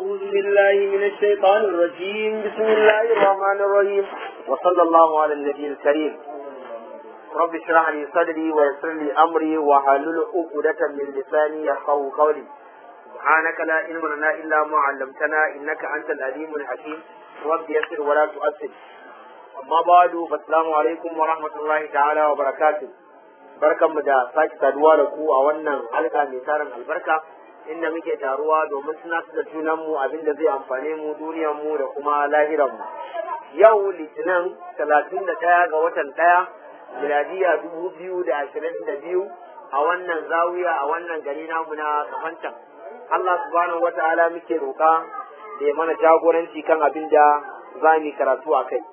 أعوذ بالله من الشيطان الرجيم بسم الله الرحمن الرحيم وصلى الله على النبي الكريم رب اشرح لي صدري ويسر لي أمري وحلل عقدة من لساني يفقهوا قولي سبحانك لا علم لنا إلا ما علمتنا إنك أنت العليم الحكيم رب يسر ولا تؤثر أما بعد فالسلام عليكم ورحمة الله تعالى وبركاته barkanmu da sake saduwa da ku a wannan halka mai tarin albarka inda muke taruwa domin tunatar da junanmu abin da zai amfane mu duniyarmu da kuma lahiranmu yau litinin talatin da ɗaya ga watan ɗaya miladiya dubu biyu da ashirin da biyu a wannan zawiya a wannan gari namu na kafancan Allah subhanahu wa ta'ala muke roƙa da ya mana jagoranci kan abin da za mu yi karatu a kai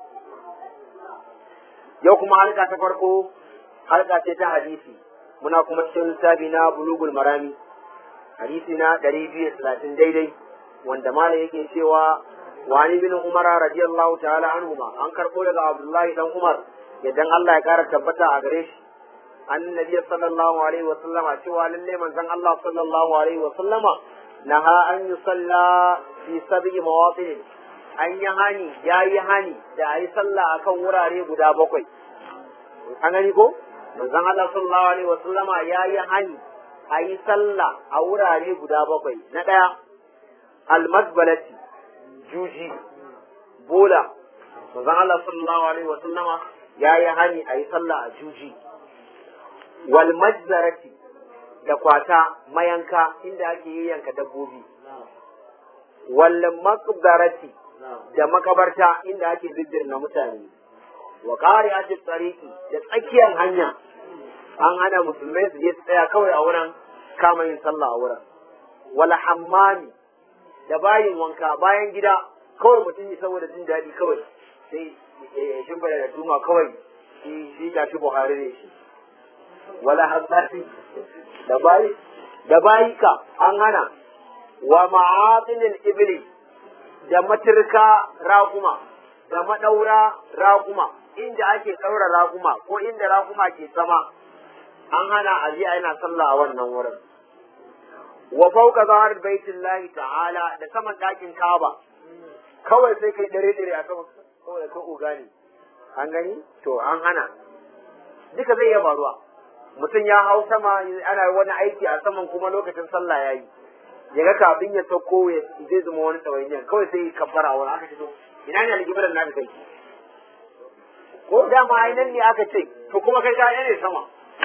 yau kuma halka ta farko halka ce ta hadisi muna kuma cikin littafi na bulugul marami hadisi na ɗari biyu talatin daidai wanda malam yake cewa wani bin umara radiyallahu ta'ala anhuma an karɓo daga abdullahi dan umar yadda Allah ya kara tabbata a gare shi annabi sallallahu alaihi wa sallama cewa lalle manzon Allah sallallahu alaihi wa sallama naha an yusalla fi sab'i mawatin an yi hani yayi hani da ayi sallah akan wurare guda bakwai an gani ko manzon Allah sallallahu alaihi wa sallama yayi hani a yi sallah a wurare guda bakwai na ɗaya almasbalati juji bola manzon Allah sallallahu alaihi wa sallama ya yi hani a yi sallah a juji wal majzarati da kwata mayanka inda ake yi yanka dabbobi wal maqbarati da makabarta inda ake na mutane wa qari'ati tsariki da tsakiyar hanya an hana musulmai su je su tsaya kawai a wurin kama yin sallah a wurin wala hammami da bayin wanka bayan gida kawai mutum yi saboda jin daɗi kawai sai ya shimfida da duma kawai shi shi ga shi buhari ne shi wala hammami da bayi da bayi ka an hana wa ma'atinil ibli da matirka raƙuma da maɗaura raƙuma inda ake ɗaura raƙuma ko inda raƙuma ke sama an hana a je yana sallah a wannan wurin wa fauka zahar baitin lahi ta'ala da saman ɗakin kaba kawai sai kai dare dare a sama kawai ka uga ne an gani to an hana duka zai iya faruwa mutum ya hau sama ana wani aiki a saman kuma lokacin sallah ya yi ya ga kafin ya sauko ya zai zama wani tsawainiyar kawai sai kabbara wani aka ce to ina ne algibiran naka kai ko dama ainihin ne aka ce to kuma kai ka ne sama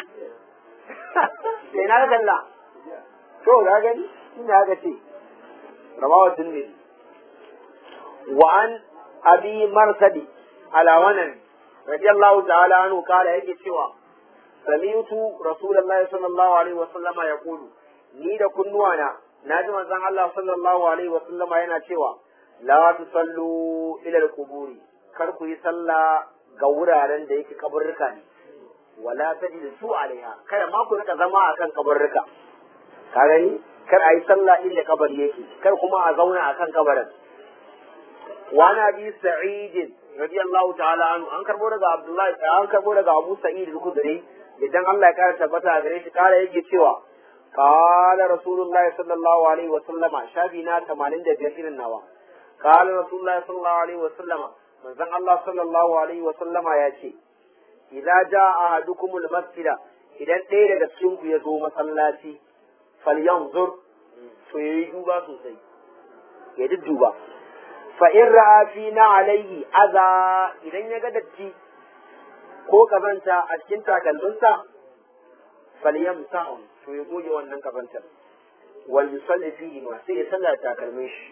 sai na kalla to ga gani ina aka ce rawawa tirmidhi wa an abi marsadi ala wanan radiyallahu ta'ala anhu kala yake cewa sami'tu rasulullahi sallallahu alaihi wa sallama yaqulu ni da kunnuwana naji manzon Allah sallallahu alaihi wa sallama yana cewa la tusallu ila al-quburi kar ku yi sallah ga wuraren da yake kaburruka ne wala tajlisu alaiha kada ma ku rika zama akan kabarruka ka gani kar ayi sallah inda kabari yake kar kuma a zauna akan kabarin wa na bi sa'id radiyallahu ta'ala anhu an karbo daga abdullahi an karbo daga abu sa'id al-khudri idan Allah ya kara tabbata a gare shi kara yake cewa qala rasulullah sallallahu alaihi wa sallama shafi na 85 irin nawa qala rasulullah sallallahu alaihi wa sallama manzon Allah sallallahu alaihi wa sallama ya ce idza jaa ahadukumul masjida idan ɗaya daga cikin ku ya zo masallaci falyanzur to yayi duba sosai ya dudduba fa in ra'a fi na alaihi aza idan ya ga datti ko kazanta a cikin takalminsa falyamsahu to ya goge wannan kazantar wal yusalli fihi ma sai ya sallar takalmin shi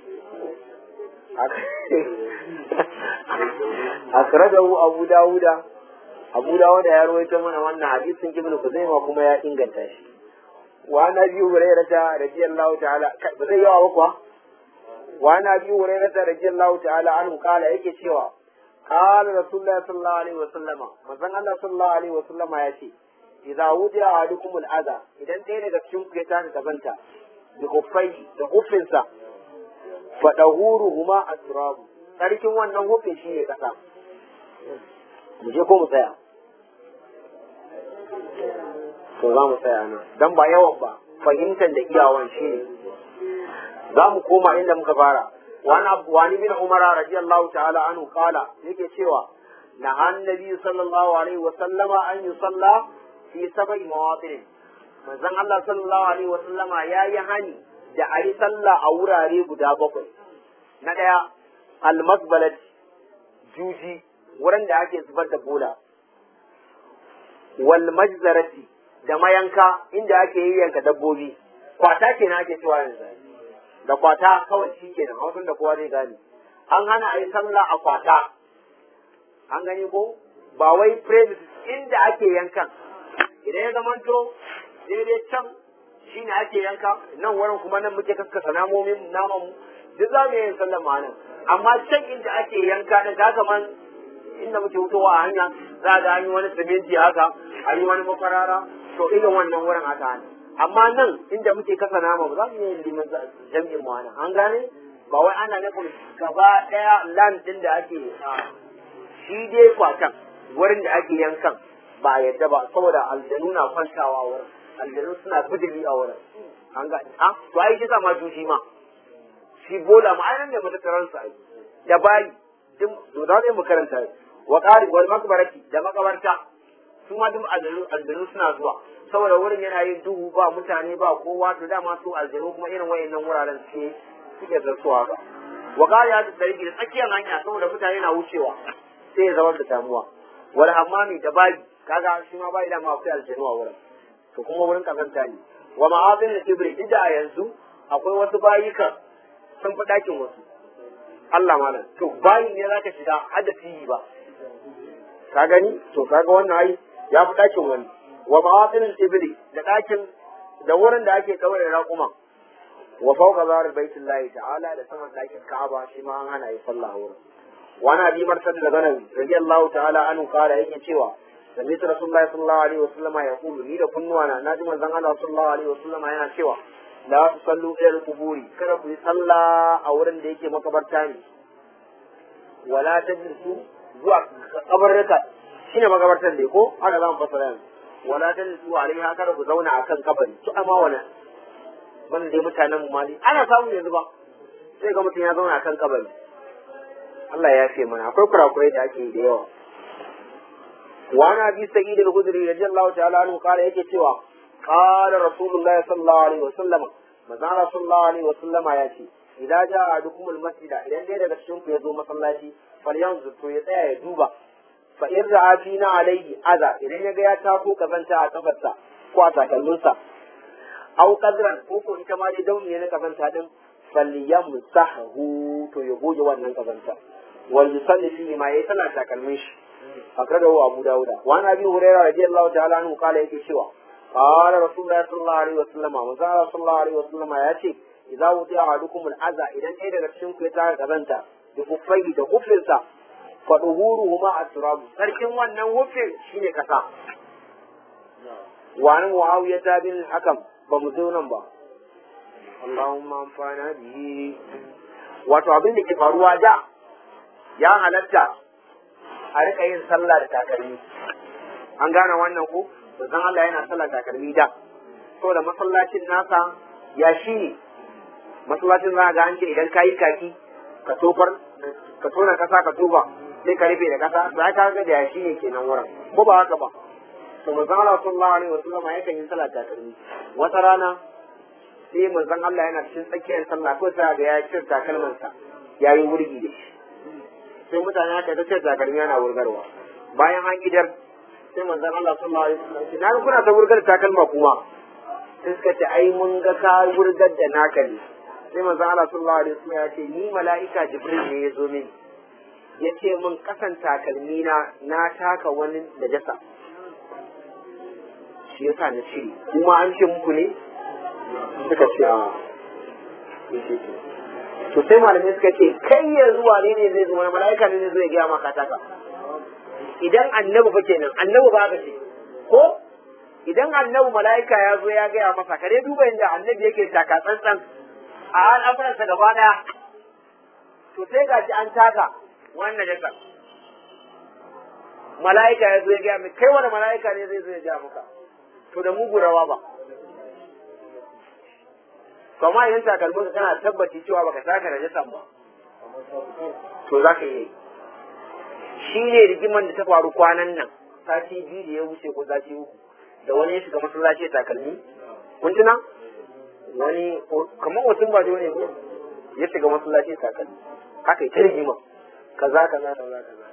akradahu abu dawuda abu dawo da ya rawaito mana wannan hadisin ibn kuzaima kuma ya inganta shi wa na bi hurairata radiyallahu ta'ala ba zai yawa ba kuwa wa na bi hurairata radiyallahu ta'ala anhu kala yake cewa qala rasulullahi sallallahu alaihi wasallama manzon Allah sallallahu alaihi wasallama ya ce idza wudiya ahadukum al-adha idan ɗaya daga cikin ku ya tashi kazanta da kuffai da huffinsa fa dahuruhuma asrabu sarkin wannan huffin shi ne kasa mu je ko mu tsaya to za mu tsaya nan dan ba yawan ba fahimtar da iyawan shi ne za mu koma inda muka fara wani wani bin umar radiyallahu ta'ala anhu kala yake cewa na annabi sallallahu alaihi wa sallama an yusalla fi sab'i mawatin manzon Allah sallallahu alaihi wa sallama yayi hani da ayi sallah a wurare guda bakwai na daya almasbalat juji wurin da ake zubar da bola wal majzarati da mayanka inda ake yayyanka dabbobi kwata kenan ake cewa yanzu da kwata kawai shi kenan hausun da kowa zai gane an hana a yi sallah a kwata an gani ko ba wai premises inda ake yankan idan ya zamanto daidai can shi ne ake yanka nan wurin kuma nan muke kaskasa namomin naman mu duk za mu yi sallah ma nan amma can inda ake yanka da ga kaman inda muke wutowa a hanya za ga an yi wani siminti haka an yi wani mafarara to irin wannan wurin aka hana amma nan inda muke kasa nama ba za mu yi liman jam'in mu nan an gane ba wai ana nufin gaba daya land din da ake shi dai kwatan wurin da ake yankan ba yadda ba saboda aljanu na kwantawa wurin aljanu suna bidili a wurin an gane a to ai shi sa ma juji ma shi bola ma ai nan ne matattaran sa ai da bayi duk to za mu karanta wa qari wal makbarati da makabarta su ma duk aljanu suna zuwa saboda wurin yana yin duhu ba mutane ba kowa to dama su aljanu kuma irin wayannan wuraren suke suke zartuwa ba wa qari ya da da tsakiyar hanya saboda mutane na wucewa sai ya zama da damuwa wal hammami da bayi kaga shi ma bayi da ma akwai aljanu a wurin to kuma wurin kazanta ne wa ma'azin da ibri inda a yanzu akwai wasu bayika sun fi ɗakin wasu Allah malam to bayin ne zaka shiga har da tiyi ba ka gani to kaga wannan ai ya fi ɗakin wani wa ma'atinin ibli da ɗakin da wurin da ake kawai raƙuma wa fawqa zar baitullahi ta'ala da saman ɗakin Ka'aba shi ma an hana yi sallah wurin wani abi marsad da ganan radiyallahu ta'ala anhu kala yake cewa sami rasulullahi sallallahu alaihi wasallam ya kulu ni da kunnuwa na naji manzon Allah sallallahu alaihi wasallam yana cewa la tusallu ila al-quburi kada ku yi sallah a wurin da yake makabarta ne wala tajlisu zuwa kabarruka shine makabartar ne ko haka za mu fasara yanzu wala tajlisu alaiha kada ku zauna akan kabari to amma wala ban dai mutanen mu mali ana samu yanzu ba sai ga mutum ya zauna akan kabari Allah ya yafe mana akwai kurakurai da ake da yawa وعن ابي سعيد الخدري رضي الله تعالى عنه قال yake cewa قال رسول الله صلى الله عليه وسلم manzon صلى الله عليه وسلم ya ce idan ja ahadukum almasjid idan dai daga cikin ku ya zo masallaci falyanzu to ya tsaya ya duba fa in ra'a fina alaihi aza idan ya ga ya tako kazanta a kafarsa ko a takalminsa aw qadran ko ko ita ma dai dauni ne na kazanta din falyamsahu to ya goge wannan kazanta wal yusalli fi ma yayi tana takalmin shi akradahu abu dauda wa an abi hurairah radiyallahu ta'ala anhu kala yake cewa qala rasulullahi sallallahu alaihi wasallam manzo sallallahu alaihi wasallam ya ce idza wudi'a ahadukum al-aza idan ɗaya daga cikin ku ya taka kazanta da kufai da kufinsa fa duhuruhuma at-turab sarkin wannan hufin shine kasa wa an muawiya bin hakam ba mu zo nan ba Allahumma amfana bihi wato abin da ke faruwa da ya halatta a rika yin sallah da takalmi an gane wannan ko manzon Allah yana sallah takalmi da saboda masallacin nasa ya shi ne masallacin za ga an ce idan kayi kaki ka tofar ka tona kasa ka toba sai ka rufe da kasa to ai ka ga da ya shi ne kenan wurin ko ba haka ba to manzon Allah sallallahu alaihi wasallam yakan yi sallah takalmi wata rana sai manzon Allah yana cikin tsakiyar sallah ko sai ga ya cire takalmansa yayi wurgi da shi sai mutane aka ta ce takalmi yana wurgarwa bayan an idar sai manzon Allah sallallahu alaihi wasallam ce na kuna ta wurgar takalma kuma sai suka ce ai mun ga ka wurgar da naka ne sai manzon Allah sallallahu alaihi wasallam ya ce ni mala'ika Jibril ne ya zo mini ya ce mun kasan takalmi na na taka wani najasa shi yasa na cire kuma an ce muku ne suka ce a to sai malamai suka ce kai yanzu wane ne zai zo wani mala'ika ne zai zo ya gaya maka taka idan annabi fa kenan annabi ba ka ce ko idan annabi mala'ika ya zo ya gaya masa ka dai duba inda annabi yake taka tsantsan a al'amuransa gaba daya to sai ga shi an taka wannan jaka mala'ika ya zo ya gaya mai kai wani mala'ika ne zai zo ya gaya maka to da mugu rawa ba to amma idan takalmin ka kana tabbaci cewa baka taka najasan ba to za ka yi shi ne rigiman da ta faru kwanan nan sati biyu da ya wuce ko sati uku da wani ya shiga masallaci ya takalmi kun tuna wani kamar wasu ba da wani ya shiga masallaci ya takalmi haka yi ta rigima kaza kaza kaza kaza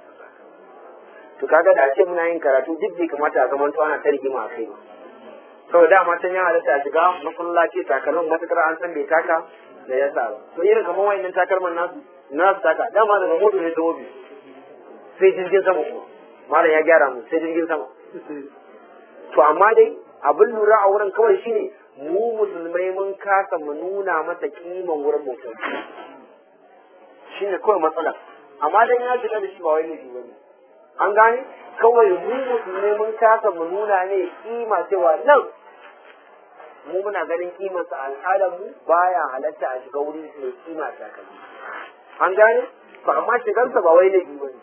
to kaga da ce muna yin karatu duk bai kamata a zaman ana ta rigima a kai ba saboda dama can ya halatta a shiga masallaci takalmin matakar an san bai taka da ya sa ba to irin kamar wayannan takalman nasu nasu taka dama daga moto ne ta mobi sai jirgin sama kuma malam ya gyara mu sai jirgin sama to amma dai abin lura a wurin kawai shine mu musulmai mun kasa mu nuna masa kiman wurin mutum shine kawai matsala amma dan ya shiga da shi ba wai laifi bane an gane kawai mu musulmai mun kasa mu nuna ne kima cewa nan mu muna ganin kimarsa al'adar mu baya halatta a shiga wuri mai kima takalmi an gane ba amma shigarsa ba wai laifi bane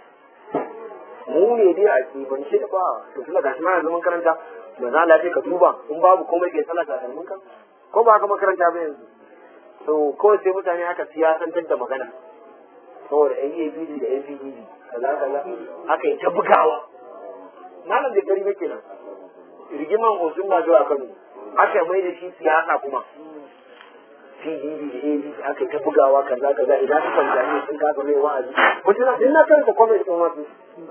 mu ne dai a kibance ba to tunda gashi ma yanzu mun karanta da za la ka duba in babu komai ke sallah takalmin ka ko ba ka makaranta ba yanzu to ko sai mutane aka siyasantar da magana saboda AABD da APDD kaza kaza aka yi ta bugawa malam da gari yake nan rigiman osun ba zuwa Kano aka mai da shi siyasa kuma PDD da AABD aka yi ta bugawa kaza kaza idan su kwanta ne sun kasa mai wa'azi mutum na na karanta comment din wasu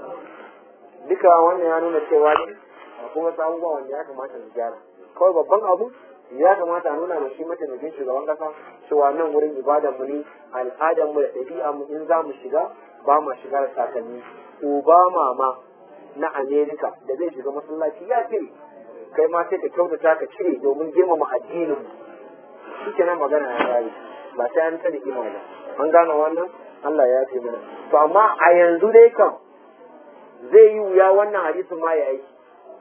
duka wannan ya nuna cewa ne akwai wasu abubuwa wanda ya kamata su gyara kawai babban abu ya kamata a nuna mashi mataimakin shugaban kasa cewa nan wurin ibadar mu ne al'adar mu da ɗabi'a mu in za mu shiga ba mu shiga da takalmi obama ma na amerika da zai shiga masallaci ya ce kai ma sai ka kyautata ka cire domin girmama addinin mu shike nan magana ya kare ba sai an sani kima ba an gane wannan Allah ya ce mana to amma a yanzu dai kam zai yi wuya wannan hadisin ma ya aiki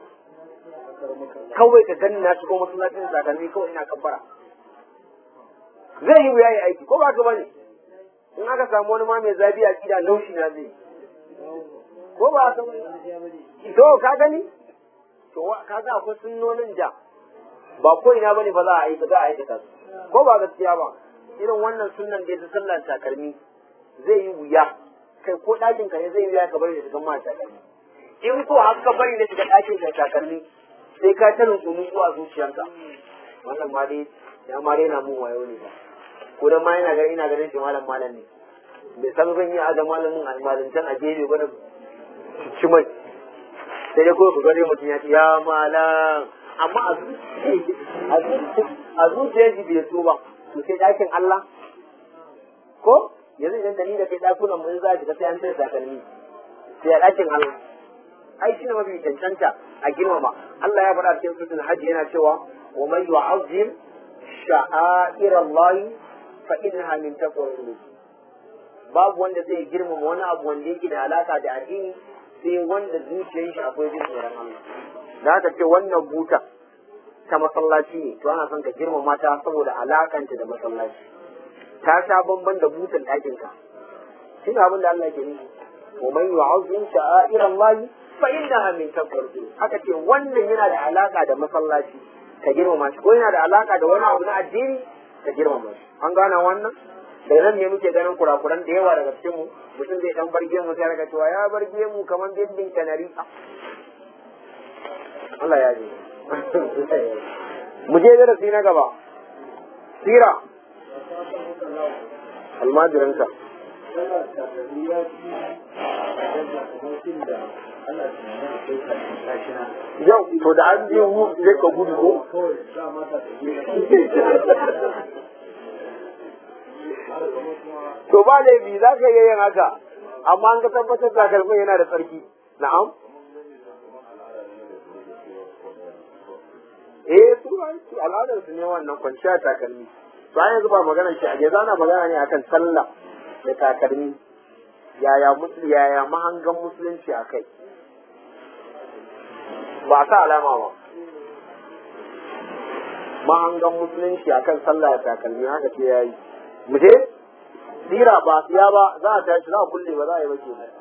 kawai ka gani na shigo masallacin takalmi kawai ina kabbara zai yi wuya ya aiki ko ba ka bane in aka samu wani ma mai zabi a gida laushi na zai ko ba ka bane to ka gani to ka ga akwai sunnonin da ba ko ina bane ba za a aika za a aikata su ko ba gaskiya ba irin wannan sunnan da ya sallar takalmi zai yi wuya kai ko ɗakin ka ne zai yi wuya ka bari da shigan ma takalmi in ko har ka bari da shiga ɗakin da takalmi sai ka ta nutsu nutsu a zuciyarka wannan ma dai ya ma na mun wayo ne ba ko dan ma ina ganin ina ganin shi malam malam ne bai san zan yi a ga malamin almalintan a gefe ba da ci mai sai dai kawai ku gare mutum ya ce ya malam amma a zuciyar shi bai so ba to sai ɗakin Allah ko yanzu idan da ni da kai ɗakunan mun za shiga sai an sai takalmi sai a ɗakin Allah ai shi ne mafi cancanta a girmama Allah ya faɗa cikin suratul hajji yana cewa wa man yu'azzim sha'air Allah fa innaha min taqwa babu wanda zai girmama wani abu wanda yake da alaka da addini sai wanda zuciyar shi akwai jin tsoron Allah da haka ce wannan buta ta masallaci ne to ana son ka girmama ta saboda alakanta da masallaci ta sha bamban da butan ɗakin ka shi abin da Allah ke nufi wa man yu'azzim sha'air Allah fa innaha min taqwa haka ce wannan yana da alaka da masallaci ka girmama shi ko yana da alaka da wani abu na addini ka girmama shi an gana wannan da nan ne muke ganin kurakuran da yawa daga cikin mu mutum zai dan barge mu sai daga cewa ya barge mu kamar bindin kanari Allah ya ji mu je darasi na gaba sira almajiranka yau to da an je wu zai ka gudu ko to ba laifi za ka yi yin haka amma an ga tabbatar da kalmar yana da tsarki na'am eh su al'adar su ne wannan kwanciya takalmi ba yanzu ba magana shi a yanzu ana magana ne akan sallah da takalmi yaya yaya mahangan musulunci a kai ba sa alama ba mahangan musulunci akan sallah da takalmi haka ce ya yi mu je sira ba siya ba za a tashi za a kulle ba za a yi bace ba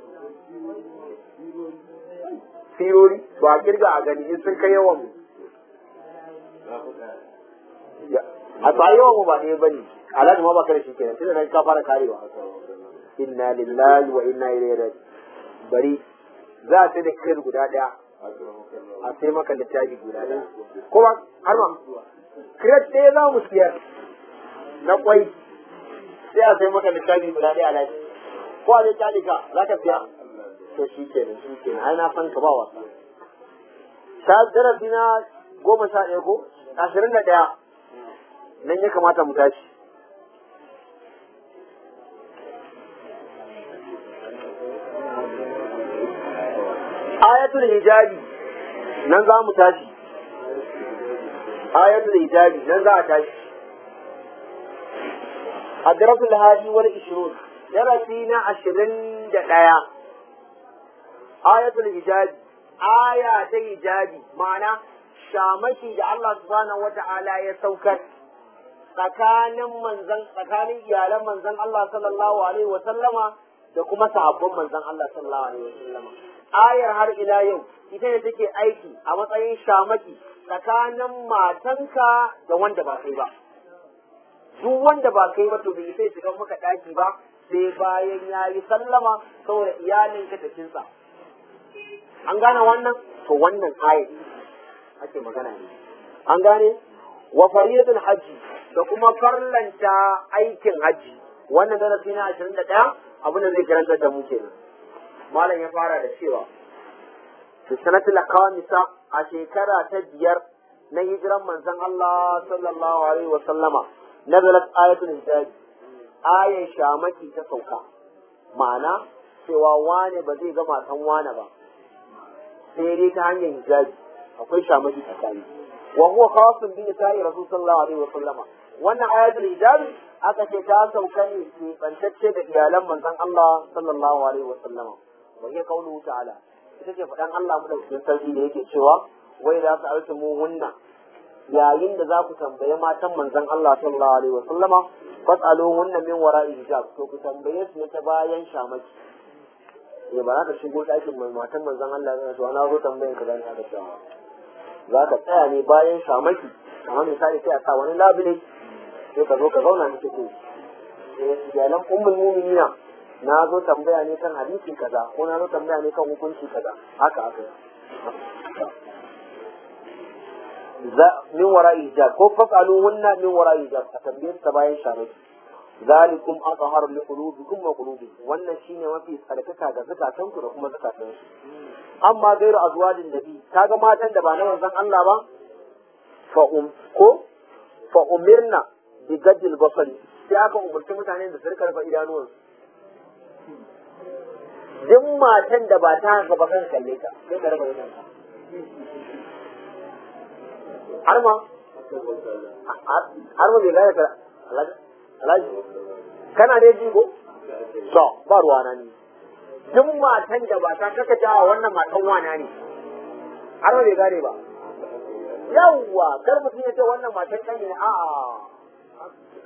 sirori ba a kirga a gani in sun kai yawan a to yawan mu ba ne bane alhaji ma ba ka da shi kenan tunda ka fara karewa inna lillahi wa inna ilaihi raji'un bari za a sai da kai guda daya a sai maka littafi guda daya ko ba har ma kiret ɗaya za mu siyar na kwai sai a sai maka littafi guda daya alhaji ko a dai kyalika za ka siya to shi kenan shi kenan ai na san ka ba wasa sha darasi na goma sha ɗaya ko ashirin da ɗaya nan ya kamata mu tashi ayatul hijabi nan za mu tashi ayatul hijabi nan za a tashi الدرس الهادي والعشرون درسينا عشرين دقيقة آية الحجاج آية الحجاج معنى shamaki da Allah subhanahu wata'ala ya saukar tsakanin manzan tsakanin iyalan manzan Allah sallallahu alaihi wa sallama da kuma sahabban manzan Allah sallallahu alaihi wa sallama ayar har ila yau ita ne take aiki a matsayin shamaki tsakanin matanka da wanda ba kai ba duk wanda ba kai ba to bai sai shiga maka daki ba sai bayan yayi sallama saboda iyalinka ta kinsa an gane wannan to wannan ayar ake magana ne an gane wa fariyatul hajji da kuma farlanta aikin hajji wannan darasi na 21 abin da zai karanta da mu kenan malam ya fara da cewa fi sanatul khamisa a shekara ta biyar na hijiran manzon Allah sallallahu alaihi wa sallama nazalat ayatul hijabi ayan shamaki ta sauka ma'ana cewa wane ba zai ga matan wane ba sai dai ta hanyar hijabi akwai shamaki tsakani wa huwa khasun bi nisa'i rasul sallallahu alaihi wa sallama wannan ayatul hijab aka ce ta sauka ne ke bantacce da iyalan manzon Allah sallallahu alaihi wa sallama wa hiya qawluhu ta'ala ita ce faɗan Allah mu da sarki da yake cewa wai za su alta mu hunna yayin da za ku tambaye matan manzon Allah sallallahu alaihi wa sallama fas'alu hunna min wara'i hijab to ku tambaye su ta bayan shamaki ya ba za ka shigo ɗakin mai matan manzon Allah ne to ana zo tambayan ka dan ka cewa za ka tsaya ne bayan shamaki kamar misali sai a sa wani labule sai ka zo ka zauna ni kike iyalan ummul mu'minina na zo tambaya ne kan hadisi kaza ko na zo tambaya ne kan hukunci kaza haka haka za min wara'i hijab ko fasalu hunna min wara'i hijab a tambayar ta bayan shamaki zalikum azhar li qulubikum wa qulubihim wannan shine mafi tsarkaka ga zakatanku da kuma zakatansu amma gairu azwajin nabi kaga matan da ba na manzon Allah ba fa um ko fa umirna bi gaddil basari sai aka umarci mutane da su rika rufe idanuwansu duk matan da ba ta haka ba kan kalle ta sai ka raba idanka har ma har ma bai gane ka alhaji kana dai ji ko to ba ruwa na ni duk matan da ba ta kaka jawa wannan matan wana ne har ma bai gane ba yawwa kar mutum ya ce wannan matan kan ne a'a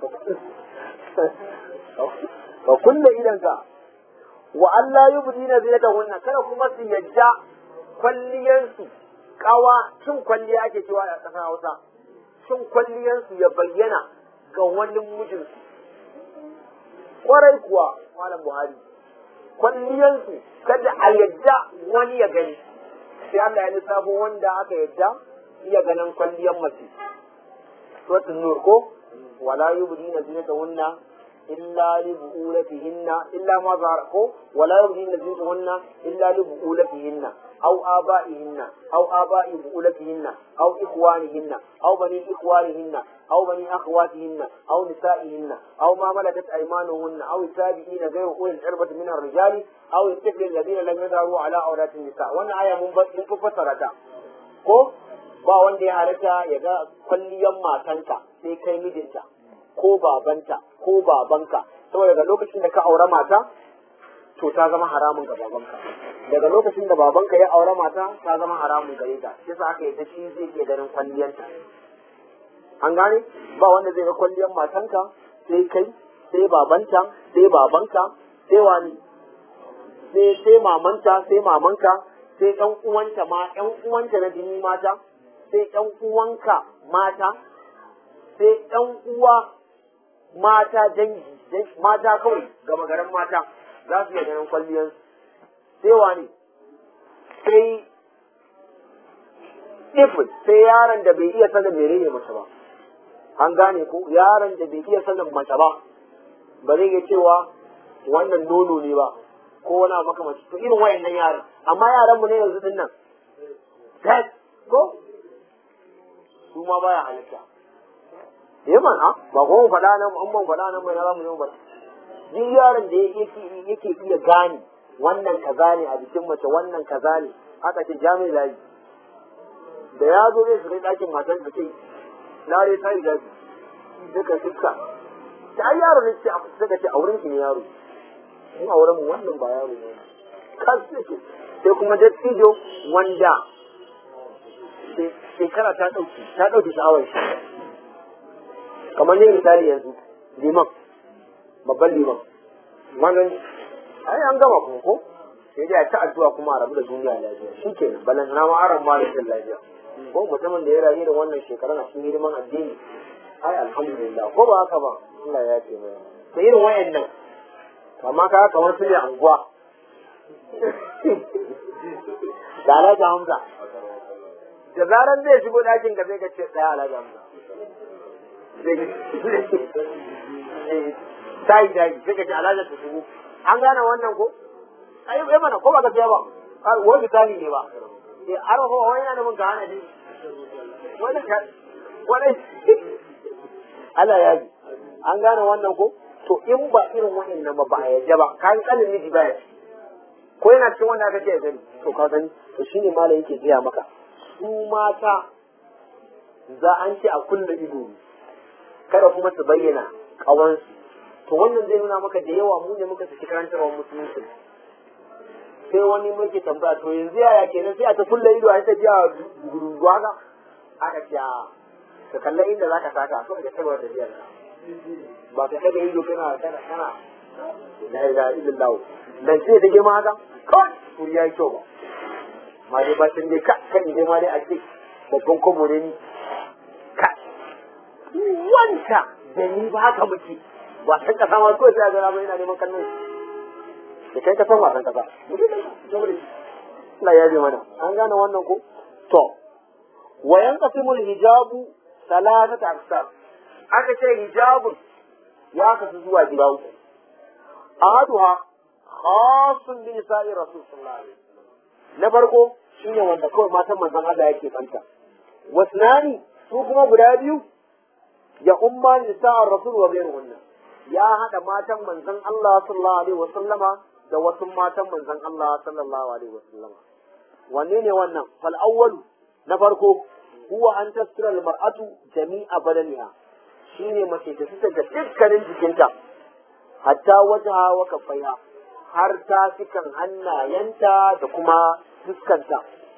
ka kulle idanka wa Allah yi budi na zai da wannan kada kuma su yadda kwalliyarsu kawa cin kwalliya ake cewa a ƙasar Hausa cin kwalliyarsu ya bayyana ga wani mijinsu kwarai kuwa malam Buhari kwalliyarsu kada a yadda wani ya gani sai Allah ya lissafo wanda aka yadda iya ganin kwalliyar mace suratul nur ko wala yubdina zinatahunna إلا لبؤولتهن إلا ما ظهر ولا يبدين زينتهن إلا لبؤولتهن أو آبائهن أو آباء بؤولتهن أو إخوانهن أو بني إخوانهن أو بني أخواتهن أو نسائهن أو ما ملكت أيمانهن أو التابعين غير أولي العربة من الرجال أو الطفل الذين لم يظهروا على عورات النساء وأن آية منفصلة ko ba wanda ya halatta ya ga kwalliyan matanka sai kai mijinta ko babanta ko babanka saboda daga lokacin da ka aure mata to ta zama haramun ga babanka daga lokacin da babanka ya aure mata ta zama haramun gare ta shi yasa aka yadda shi zai iya ganin kwalliyanta an gane ba wanda zai ga kwalliyan matanka sai kai sai babanta sai babanka sai wani sai sai mamanta sai mamanka sai ƴan uwanta ma ƴan uwanta na jini mata sai ƴan uwanka mata sai ɗan uwa mata dangi mata kawai gama garin mata za su iya ganin kwalliyarsu sai wani sai ifin sai yaron da bai iya sanin menene mace ba an gane ko yaron da bai iya sanin mace ba ba zai iya cewa wannan nono ne ba ko wani abu makamashi to irin wayannan yaran amma yaran mu ne yanzu din nan tet ko su ma baya halitta eh mana ba ko mu faɗa nan an ban faɗa nan mai za mu yi ba duk yaron da yake yake iya gane wannan kaza ne a jikin mace wannan kaza ne haka ce jami'i layi da ya zo zai shiga ɗakin matan da ce lare ta yi gaji duka fuska ta ai yaro ne ce suka ce auren ki ne yaro in auren mu wannan ba yaro ne kan suke sai kuma dattijo wanda shekara ta ɗauki ta ɗauki sha'awar shi kamar ne misali yanzu liman babban liman wannan ai an gama kuma ko sai dai a ta addu'a kuma a rabu da duniya lafiya shi ke balan na ma aran ma da lafiya ko mutumin da ya rayu da wannan shekarun a cikin hidiman addini ai alhamdulillah ko ba haka ba Allah ya ce mai da irin wayannan amma ka kamar su ne anguwa da alhaji hamza da zaran zai shigo ɗakin ka sai ka ce ɗaya alhaji hamza tayi tayi sai ka ce alhaji ta shigo an gane wannan ko ai ai mana ko ba gaskiya ba wani misali ne ba eh arafa wani yana mun ga hana ne wani wani Allah ya yi an gane wannan ko to in ba irin waɗannan ba ba a yadda ba kan kanin miji baya ko yana cikin wanda aka ce ya gani to ka gani to shine malam yake gaya maka su mata za an ce a kulle ido ne kada kuma su bayyana kawansu to wannan zai nuna maka da yawa mu ne muka saki karantarwa musulunci sai wani muke tambaya to yanzu yaya kenan sai a ta kulle ido a ta tafiya guruwa ga aka ce ka kalla inda zaka saka so ka tabbata da biyar ba ka kada ido kana kana kana la ilaha illallah dan sai da girma haka kawai kuri yayi kyau ba ma dai ba tun dai ka kan dai ma dai a ce babban kobo ne ni ka wanta da ni ba haka muke ba san kasa ma ko sai ga ba ina neman kallon da kai ka san wasan kasa Allah ya bi mana an gane wannan ko to wa yanqasimul hijabu salatata aksar aka ce hijabun ya kasu zuwa gida uku ahaduha khasun bi nisa'i rasul sallallahu alaihi wasallam na farko shine wanda kawai matan manzon Allah yake kanta wasnani su kuma guda biyu ya umma nisa'ar rasul wa ghayruhunna ya hada matan manzon Allah sallallahu alaihi wasallama da wasu matan manzon Allah sallallahu alaihi wasallama wanne ne wannan fal awwalu na farko huwa an tasira al mar'atu jami'a badaniha shine mace ta fita da dukkanin jikinta hatta wajaha wa kaffaiha har ta fikan hannayenta da kuma fuskanta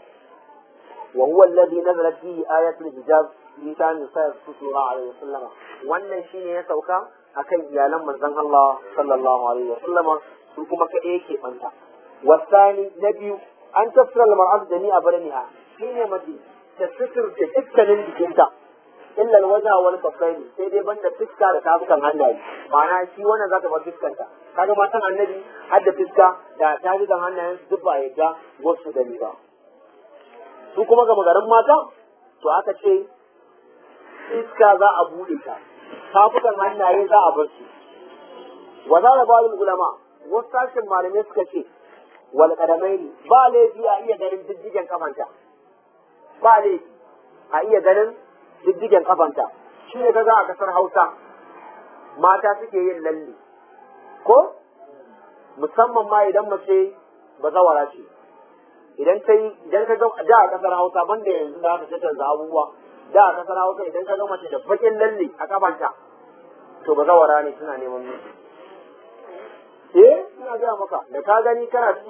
wa huwa alladhi nazalat fihi ayatul hijab fi tan nisa sallallahu alaihi wasallam wannan shine ya sauka akan iyalan manzon Allah sallallahu alaihi wasallama su kuma kaɗai yake banta wasani na biyu an tafsira al-mar'at jami'a badaniha shine mace ta suturta dukkanin jikinta illa alwaja wal kaffaini sai dai banda fiska da tafukan hannaye ma'ana shi wannan zaka bar fiskanta kaga matan annabi har da fiska da tafukan hannayen su duk ba yadda wasu gani ba su kuma ga magarin mata to aka ce fiska za a bude ta tafukan hannaye za a bar su wa za da ulama wasu sashen malamai suka ce wal kadamaini ba laifi a iya ganin diddigen kafanta ba laifi a iya ganin diddigen kafanta shi ne kaga a kasar Hausa mata suke yin lalle ko musamman ma idan mace ba zawara ce idan ta yi idan ka ga da a kasar Hausa banda yanzu da aka canza abubuwa da a kasar Hausa idan ka ga mace da bakin lalle a kafanta to ba zawara ne suna neman miji eh ina ga maka da ka gani kana ci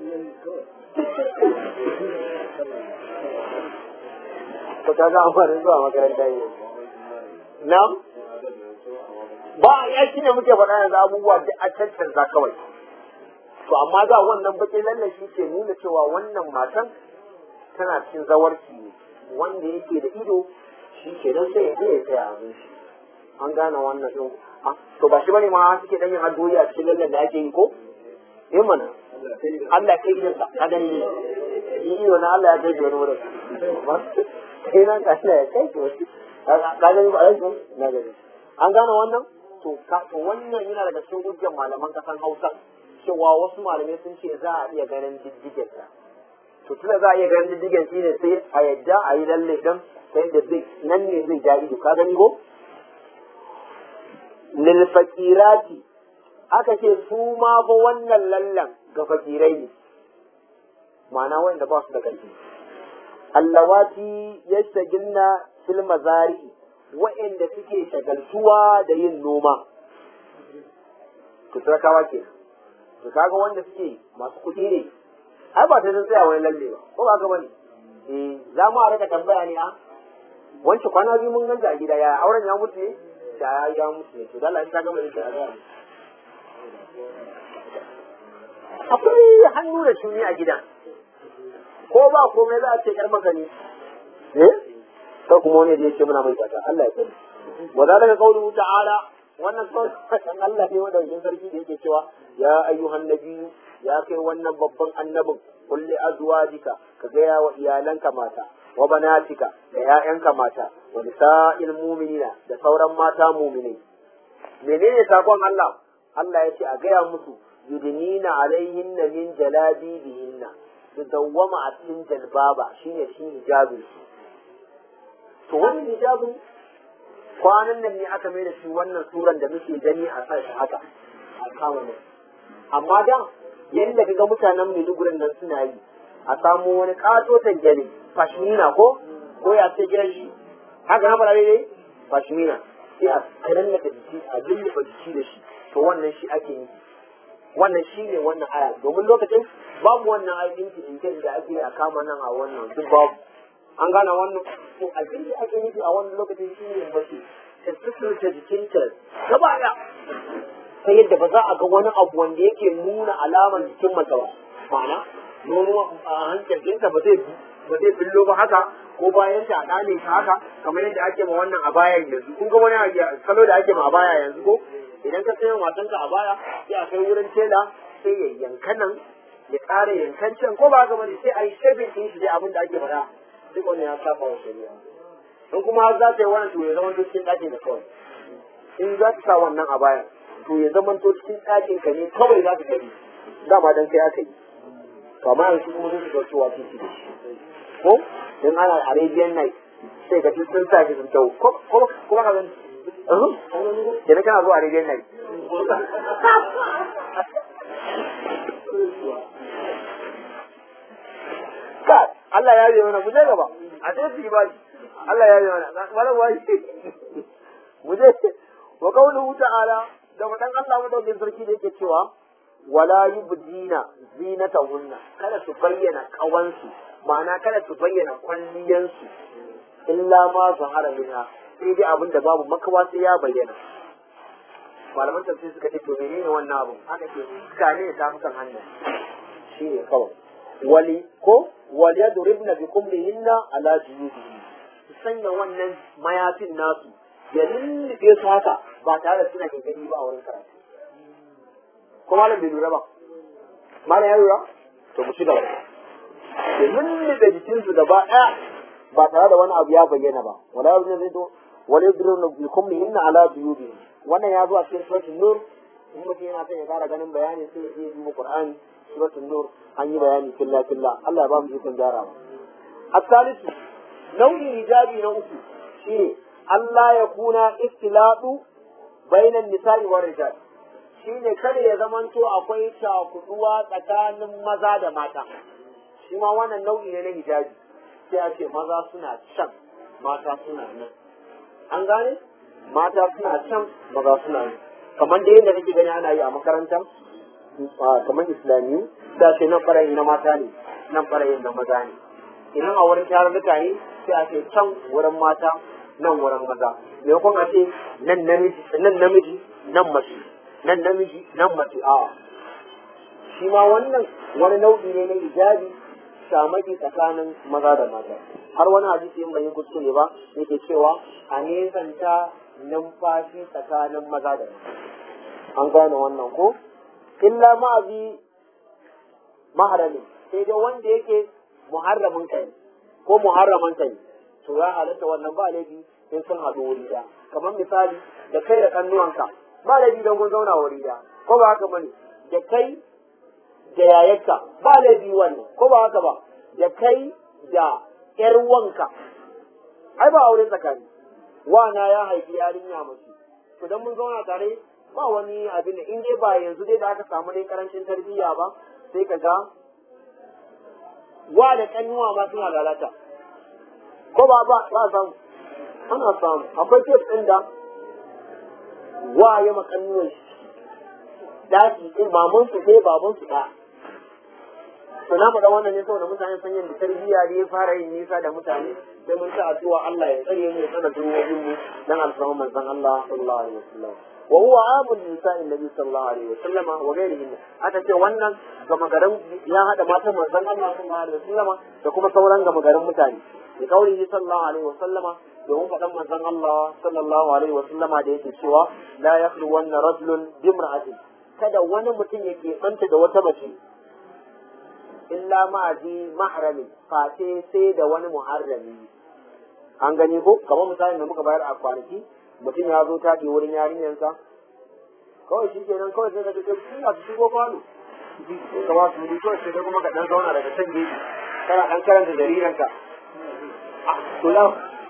ko ta ga amfani zuwa makaranta yi na ba ya shi ne muke faɗa yanzu abubuwa da a cancanza kawai to amma da wannan baƙin lallan shi ke nuna cewa wannan matan tana cikin zawarci ne wanda yake da ido shi ke nan sai ya je ya tsaya abin shi an gane wannan ɗin to ba shi bane ma suke ɗan yin addu'o'i a cikin lallan da ake yi ko eh mana Allah kai gidansa ka gani ne yi iyo na Allah ya kai shi wani wurin kai nan ka ya kai shi wani ka gani ba aiki na gani an gane wannan to wannan yana daga cikin hujjar malaman kasan Hausa cewa wasu malamai sun ce za a iya ganin diddigen sa to tunda za a iya ganin diddigen shi ne sai a yadda a yi lalle dan sai da zai nan ne zai ja ido ka gani ko lil fakirati aka ce su ma fa wannan lallan ga fakirai ne ma'ana wanda ba su da ƙarfi allawati yastagilna fil mazari wa'anda suke shagaltuwa da yin noma to sarakawa ke to kaga wanda suke masu kuɗi ne ai ba ta tsaya wani lalle ba ko ba ka bane eh za mu a rika tambaya ne a wance kwana biyu mun ganta a gida ya auren ya mutu ne da ya ya mutu ne to dalla in ta gama da ta ga akwai hannu da shuni a gidan ko ba komai za a ce yar maka ne eh sai kuma wani da ya ce muna mai fata Allah ya sani wa zalika qawluhu ta'ala wannan sauran Allah ne wanda wajen sarki da yake cewa ya ayyuhan nabiyyu ya kai wannan babban annabin kulli azwajika ka gaya wa iyalanka mata wa banatika da ƴaƴanka mata wa nisa'il mu'minina da sauran mata mu'minai menene sakon Allah Allah ya ce a gaya musu yudnina alaihinna min jalabibihinna su dawwama a cikin jalbaba shine shi hijabin su to wannan hijabin kwanan nan ne aka mai da shi wannan suran da muke gani a sa shi haka a kama nan amma da yadda kaga mutanen Maiduguri nan suna yi a samu wani katotan gani fashmina ko ko ya ce gidan shi haka na fara dai fashmina sai a kanan da jiki a lulluɓa jiki da shi to wannan shi ake yi wannan shi ne wannan aya domin lokacin babu wannan ayoyin cikin da ake a kama nan a wannan duk babu an gane wannan to abin da ake nufi a wannan lokacin shi ne mace ta suturta jikinta gaba ɗaya ta yadda ba za a ga wani abu wanda yake nuna alamar jikin mace ba ma'ana nono a hankalinta ba zai ba zai billo ba haka ko bayan ta ɗane ta haka kamar yadda ake ma wannan a baya yanzu kun ga wani kalo da ake ma a baya yanzu ko idan ka sayo matanka a baya sai a kai wurin tela sai ya yanka nan ya ƙara yankan can ko ba gaba sai a yi shebin ɗin shi dai abin da ake faɗa duk wani ya saba wa shari'a in kuma har za ta yi wannan to ya zama to cikin ɗakin da kawai in za ta sa wannan a baya to ya zama to cikin ɗakin ka ne kawai za ka gani dama dan kai aka yi to amma yanzu kuma zai shiga cewa titi da shi ko in ana arabian night sai ka sun sa shi sun tau ko kuma ka gani kenan kana zuwa arabian night ka Allah ya yi mana mu je gaba a sai su yi bashi Allah ya yi mana wala bashi mu je wa qawluhu ta'ala da madan Allah madaukin sarki da yake cewa wala yubdina zinatahunna kada su bayyana kawansu ma'ana kada su bayyana kwalliyansu illa ma zahara minha sai dai abin da babu makawa sai ya bayyana malaman tafsir suka ce to menene wannan abin haka ke suka ne ta fukan hannu shi ne kawai wali ko wali yadribna bi kumlihinna ala juyubihin su sanya wannan mayafin nasu ya lullube su haka ba tare da suna gani ba a wurin karatu ko malam bai lura ba malam ya lura to mu ci gaba ya lullube jikinsu gaba ɗaya ba tare da wani abu ya bayyana ba wala yadribna zai to wala yadribna bi kumlihinna ala juyubihin wannan ya zo a cikin suratul nur in mutum yana son ya fara ganin bayani sai ya je duba qur'ani suratul nur an yi bayani filla filla Allah ya ba mu ikon gyarawa الثالث nau'in hijabi na uku shine Allah ya kuna istiladu bainan nisa'i wa rijal shine kada ya zamanto akwai cakuduwa tsakanin maza da mata shi ma wannan nau'i ne na hijabi sai a ce maza suna can mata suna nan an gane mata suna can maza suna nan kamar da yadda kake gani ana yi a makaranta kamar islamiyu da ce nan ɓarayin na mata ne nan ɓarayin na maza ne idan a wurin tarurruka ne sai a ce can wurin mata nan wurin maza maimakon a ce nan namiji nan namiji nan mace nan namiji nan mace a shi ma wannan wani nau'i ne na hijabi shamaki tsakanin maza da mata har wani hadisi in bai yi kuskure ba yake cewa a nesanta numfashi tsakanin maza da mata an gane wannan ko illa ma'azi maharami sai dai wanda yake muharramin kai ko muharraman kai to ya halatta wannan ba laifi in sun haɗu wuri da kamar misali da kai da kannuwanka ba laifi don kun zauna wuri da ko ba haka bane da kai da yayarka ba laifi wannan ko ba haka ba da kai da ƴar wanka ai ba aure tsakani wana ya haifi yarinya mace to dan mun zauna tare ba wani abin da in dai ba yanzu dai da aka samu dai karancin tarbiyya ba sai ka ga wa da kannuwa ma suna lalata ko ba ba ba samu ana samu akwai kes ɗin da wa ya makannuwan shi daji in maman su sai baban su ɗaya to na faɗa wannan ne saboda mutane san yadda tarbiyya ne ya fara yin nisa da mutane sai mun ta addu'a Allah ya tsare mu ya tsara durwobin mu dan alfahman manzon Allah sallallahu alaihi wasallam wa huwa amul nisa'in nabi sallallahu alaihi wasallam wa ghairihin aka ce wannan gama garin ya hada matan manzon Allah sallallahu alaihi wasallam da kuma sauran gama garin mutane da kauli sallallahu alaihi wasallama domin faɗan manzon Allah sallallahu alaihi wasallama da yake cewa la yakhlu wanna rajulun bimra'atin kada wani mutum ya keɓanta da wata mace illa ma'aji mahrami face sai da wani muharrami an gani ko kamar misalin da muka bayar a kwanaki mutum ya zo taɗi wurin yarinyarsa kawai shi kenan kawai sai ka ce suna su shigo kwano sai ka ba su wuri kawai sai ka kuma ka ɗan zauna daga can gefe kana ɗan karanta jariranka kula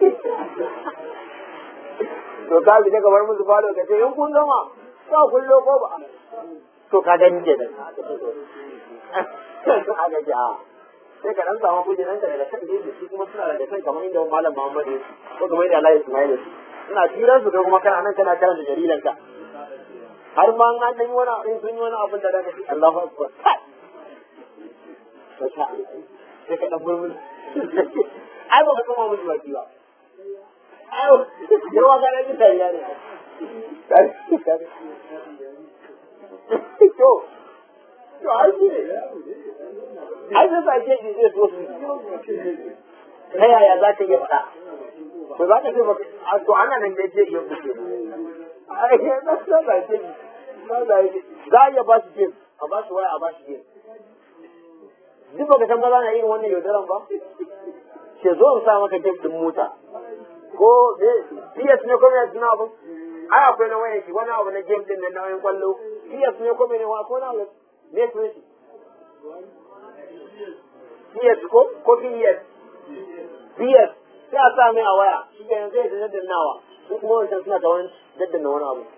to ka bi daga bar musu falo ka ce in kun gama ka kullo ko ba to ka gani ke nan aka ji a sai ka dan samu kujeran ka daga kan gefe shi kuma suna daga kan kamar inda malam Muhammad ya ko kamar inda Allah Ismail ya ina tiran su kai kuma kana nan kana karanta jaridan ka har ma an dan wani in sun yi wani abin da daga Allahu akbar sai ka dan murmur ai ba ka kama musu baki ba ai yawa ga nan mutane ne to to ai shi ne ai sai sa ke ji zai so su ta yaya za ka iya faɗa to za ka ce ba to ana nan da ke iya kuce ai na sa za ke ji za a iya ba su game a ba su waya a ba su game duk ba ka san ba za na irin wannan yaudaran ba ke zo in sa maka game din mota ko PS ne ko me suna abin ai akwai na wayan shi wani abu na game din nan na wayan kwallo PS ne ko me ne wa ko na me su shi PS ko ko PS PS sai a sa mai a waya shi ke yanzu ya daddannawa su kuma wancan suna ta wani daddanna wani abu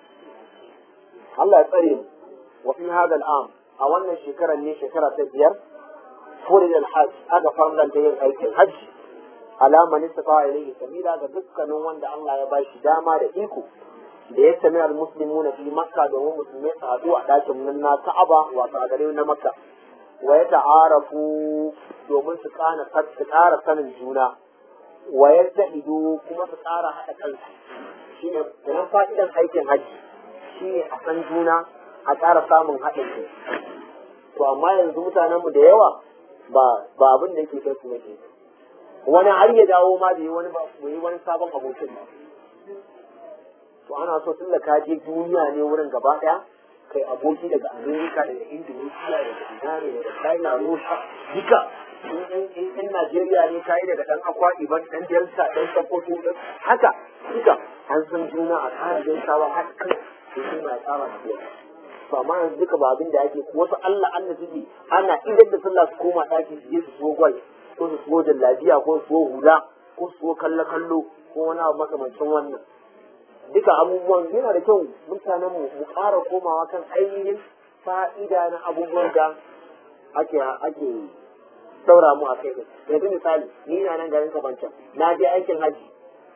Allah ya tsare mu wa fi hadha al-am a wannan shekarar ne shekara ta biyar furid al-hajj aka farlanta yin aikin hajji alama ne safa ilayhi sabila ga dukkanin wanda Allah ya ba shi dama da iko da ya sami al-muslimuna fi makka domin musulmai su haɗu a ɗakin nan na ka'aba wato a gare na makka wa ya ta'arafu domin su kana su ƙara sanin juna wa ya zahidu kuma su ƙara haɗa kansu shine idan fa'idan aikin hajji shine a san juna a ƙara samun haɗin kai to amma yanzu mutanenmu da yawa ba ba abin da yake kai su ne wani har ya dawo ma da yi wani ba yi wani sabon abokin ba to ana so tun da ka je duniya ne wurin gaba daya kai aboki daga amerika daga indonesia daga ina ne daga china rusha duka in najeriya ne kayi daga dan akwa iban dan delta dan sokoto haka duka an san juna a tsara gaisawa har kan sai suna ya tsara tafiya to amma yanzu duka ba abin da ake wasu allah allah suke ana idan da sallah su koma ɗaki su je su so gwal ko su so jallabiya ko su so hula ko su so kallo kallo ko wani abu makamancin wannan duka abubuwan yana da kyau mutanen mu mu ƙara komawa kan ainihin fa'ida na abubuwan da ake ake saura mu a kai yanzu misali ni na nan garin kabancan na je aikin haji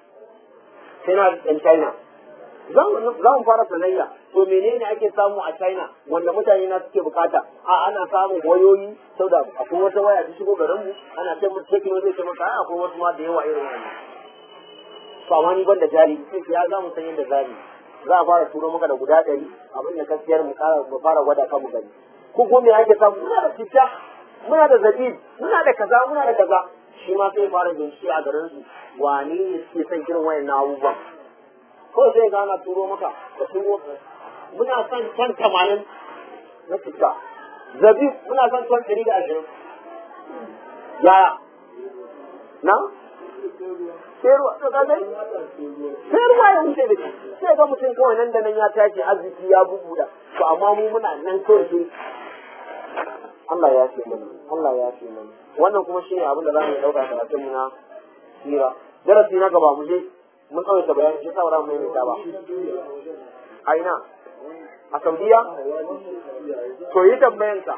sai na ɗan china za mu fara sanayya to menene ake samu a china wanda mutane na suke bukata a ana samun wayoyi sau da akwai wata waya ta shigo garin mu ana ce mutu tekino zai ce maka akwai wasu ma da yawa irin wannan to amma ni ban da jari sai ya za mu san yadda zari za a fara turo maka da guda ɗari abin da gaskiyar mu fara gwada kan mu gani ko kuma me ake samu muna da citta muna da zabib muna da kaza muna da kaza shi ma sai fara bincike a garin su wane ne suke son irin wayannan abubuwan ko sai ga ana turo maka ka turo muna son ton tamanin na tuka zabib muna son ton ɗari da ashirin yaya na sai ruwa to ka gani sai ruwa ya wuce da shi sai ga mutum kawai nan da nan ya tashi arziki ya bubuda to amma mu muna nan kawai sai Allah ya ce mana Allah ya ce mana wannan kuma shine abin da za mu dauka karatun mu na sira darasi na gaba mu je mun kawai ta bayani shi saura mu mai ta ba a ina a Saudiya to yi tambayanka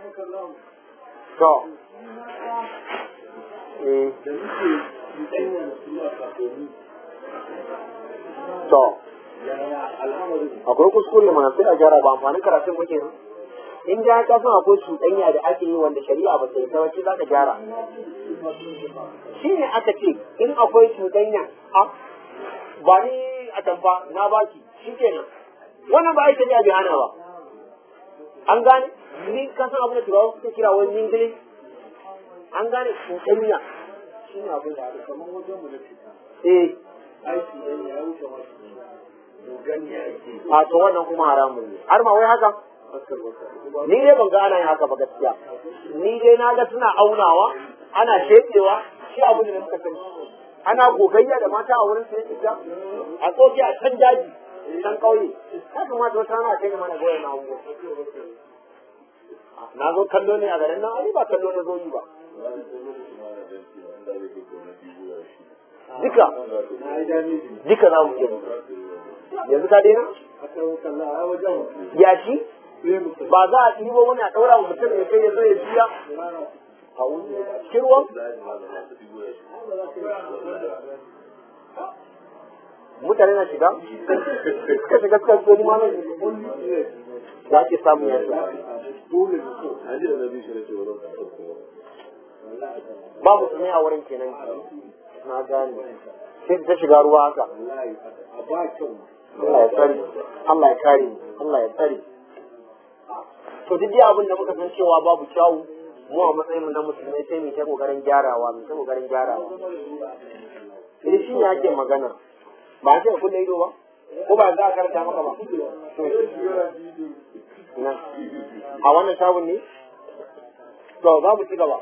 to eh to akwai kuskure mana sai a gyara ba amfanin karatun muke nan in da ka san akwai cuɗanya da ake yi wanda shari'a ba ta yi ta wace za ka gyara shi ne aka ce in akwai cuɗanya a ba ni a tamfa na baki shi kenan wannan ba aiki shari'a bai hana ba an gane ni ka san abin da turawa suke kira wani yingili an gane cuɗanya shi ne abin da aka kamar wajen mu na cuta eh aiki ɗan ya wuce masu a to wannan kuma haramun ne har ma wai haka ni dai ban ga ana yin haka ba gaskiya ni dai na ga suna aunawa ana shekewa shi abu ne da muka sani ana gogayya da mata a wurin sai ita a tsoke a can daji can kauye ya kamata wata ana kai mana goyon na abubuwa na zo kallo ne a garin nan ai ba kallo na zo yi ba duka duka za mu je yanzu ka daina ya shi ba za a ɗibo wani a ɗaura wa mutum ya kai ya zo ya biya a cikin ruwan mutane na shiga suka shiga suka zo ma za ke samu ya ba musulmi a wurin kenan na gane sai ta shiga ruwa haka Allah ya tsare Allah ya kare Allah ya tsare to duk dai abin da muka san cewa babu kyawu mu a matsayin mu na musulmai sai mu ta kokarin gyarawa mu ta kokarin gyarawa idan shi ne ake magana ba a ce kun da ido ba ko ba za a karanta maka ba na a wannan shagun ne to za mu ci gaba